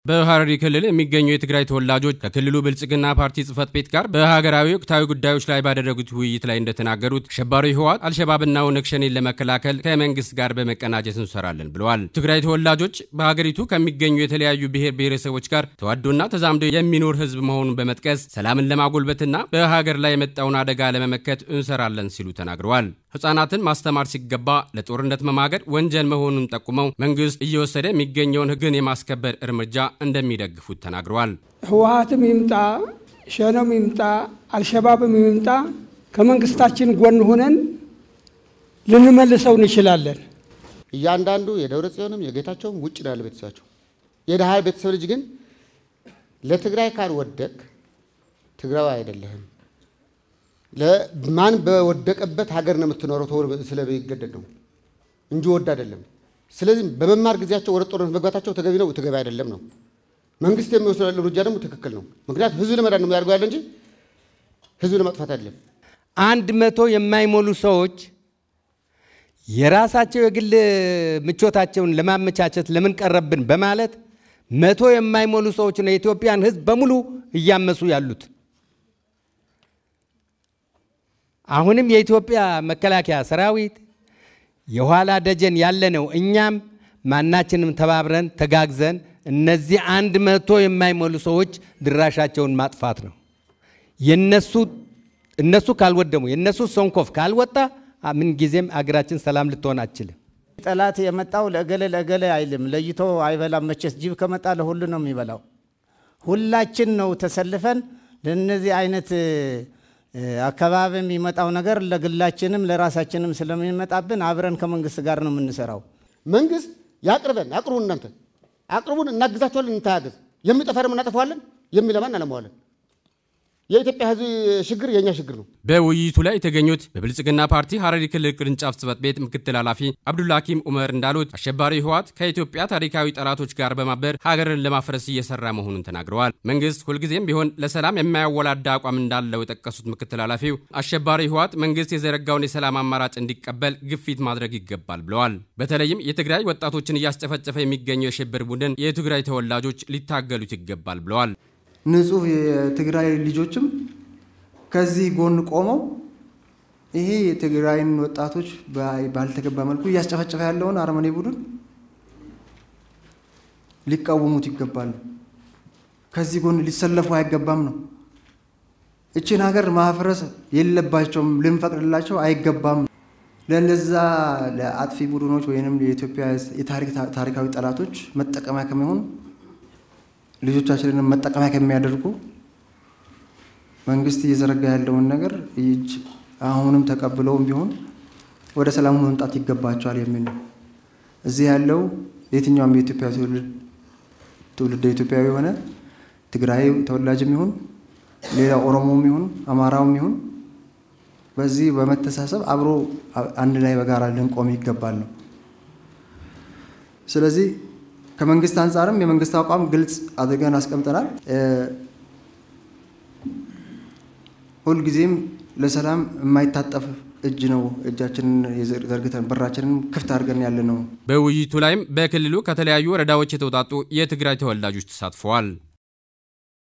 በሐረሪ ክልል የሚገኙ የትግራይ ተወላጆች ከክልሉ ብልጽግና ፓርቲ ጽህፈት ቤት ጋር በሀገራዊ ወቅታዊ ጉዳዮች ላይ ባደረጉት ውይይት ላይ እንደተናገሩት አሸባሪ ህወሓት አልሸባብና ኦነግ ሸኔን ለመከላከል ከመንግስት ጋር በመቀናጀት እንሰራለን ብለዋል። ትግራይ ተወላጆች በሀገሪቱ ከሚገኙ የተለያዩ ብሔር ብሔረሰቦች ጋር ተዋዶና ተዛምዶ የሚኖር ህዝብ መሆኑን በመጥቀስ ሰላምን ለማጎልበትና በሀገር ላይ የመጣውን አደጋ ለመመከት እንሰራለን ሲሉ ተናግረዋል። ህጻናትን ማስተማር ሲገባ ለጦርነት መማገድ ወንጀል መሆኑን ጠቁመው መንግስት እየወሰደ የሚገኘውን ህግን የማስከበር እርምጃ እንደሚደግፉት ተናግረዋል። ህወሓትም ይምጣ ሸኔም ይምጣ አልሸባብም ይምጣ ከመንግስታችን ጎን ሆነን ልንመልሰው እንችላለን። እያንዳንዱ የደብረ ጽዮንም የጌታቸውም ውጭ ነው ያለ ቤተሰባቸው። የድሃ ቤተሰብ ልጅ ግን ለትግራይ ካልወደቅ ትግራዊ አይደለህም ማን በወደቀበት ሀገር ነው የምትኖረው ተብሎ ስለሚገደድ ነው እንጂ ወድ አይደለም። ስለዚህ በመማር ጊዜያቸው ወደ ጦርነት መግባታቸው ተገቢ ነው፣ ተገቢ አይደለም ነው። መንግስት የሚወስደው እርምጃ ደግሞ ትክክል ነው። ምክንያቱም ህዝብ ለመዳን ነው የሚያደርገው ያለ እንጂ ህዝብ ለማጥፋት አይደለም። አንድ መቶ የማይሞሉ ሰዎች የራሳቸው የግል ምቾታቸውን ለማመቻቸት ለምን ቀረብን በማለት መቶ የማይሞሉ ሰዎች ነው የኢትዮጵያን ህዝብ በሙሉ እያመሱ ያሉት። አሁንም የኢትዮጵያ መከላከያ ሰራዊት የኋላ ደጀን ያለ ነው። እኛም ማናችንም ተባብረን ተጋግዘን እነዚህ አንድ መቶ የማይሞሉ ሰዎች ድራሻቸውን ማጥፋት ነው። የነሱ እነሱ ካልወደሙ የነሱ ሰንኮፍ ካልወጣ ምን ጊዜም አገራችን ሰላም ልትሆን አትችልም። ጠላት የመጣው ለእገሌ ለእገሌ አይልም፣ ለይቶ አይበላም። መቼስ ጅብ ከመጣ ለሁሉ ነው የሚበላው። ሁላችን ነው ተሰልፈን ለእነዚህ አይነት አካባቢ የሚመጣው ነገር ለግላችንም ለራሳችንም ስለሚመጣብን አብረን ከመንግስት ጋር ነው የምንሰራው። መንግስት ያቅርበን፣ አቅርቡን፣ እናንተ አቅርቡን፣ እናግዛችኋለን፣ እንተጋገዝ። የሚጠፋ ደግሞ እናጠፋዋለን፣ የሚለማን አለመዋለን። የኢትዮጵያ ህዝብ ችግር የእኛ ችግር ነው። በውይይቱ ላይ የተገኙት በብልጽግና ፓርቲ ሐረሪ ክልል ቅርንጫፍ ጽህፈት ቤት ምክትል ኃላፊ አብዱልሐኪም ኡመር እንዳሉት አሸባሪ ህወሓት ከኢትዮጵያ ታሪካዊ ጠላቶች ጋር በማበር ሀገርን ለማፍረስ እየሰራ መሆኑን ተናግረዋል። መንግስት ሁልጊዜም ቢሆን ለሰላም የማያወላዳ አቋም እንዳለው የጠቀሱት ምክትል ኃላፊው አሸባሪ ህወሓት መንግስት የዘረጋውን የሰላም አማራጭ እንዲቀበል ግፊት ማድረግ ይገባል ብለዋል። በተለይም የትግራይ ወጣቶችን እያስጨፈጨፈ የሚገኘው የሽብር ቡድን የትግራይ ተወላጆች ሊታገሉት ይገባል ብለዋል። ንጹህ የትግራይ ልጆችም ከዚህ ጎን ቆመው ይሄ የትግራይን ወጣቶች ባልተገባ መልኩ እያስጨፈጨፈ ያለውን አረመኔ ቡድን ሊቃወሙት ይገባሉ። ከዚህ ጎን ሊሰለፉ አይገባም ነው። እችን ሀገር ማፍረስ የለባቸውም፣ ልንፈቅድላቸው አይገባም። ለነዛ ለአጥፊ ቡድኖች ወይም የኢትዮጵያ ታሪካዊ ጠላቶች መጠቀሚያ ከሚሆኑ ልጆቻችንን መጠቀሚያ ከሚያደርጉ መንግስት እየዘረጋ ያለውን ነገር እጅ አሁንም ተቀብለውም ቢሆን ወደ ሰላሙ መምጣት ይገባቸዋል የሚል ነው። እዚህ ያለው የትኛውም የኢትዮጵያ ትውልደ ኢትዮጵያዊ የሆነ ትግራይ ተወላጅም ይሁን ሌላ ኦሮሞም ይሁን አማራውም ይሁን በዚህ በመተሳሰብ አብሮ አንድ ላይ በጋራ ልንቆም ይገባል ነው። ስለዚህ ከመንግስት አንጻርም የመንግስት አቋም ግልጽ አድርገን አስቀምጠናል። ሁልጊዜም ለሰላም የማይታጠፍ እጅ ነው እጃችንን ዘርግተን በራችንን ክፍት አድርገን ያለ ነው። በውይይቱ ላይም በክልሉ ከተለያዩ ወረዳዎች የተውጣጡ የትግራይ ተወላጆች ተሳትፈዋል።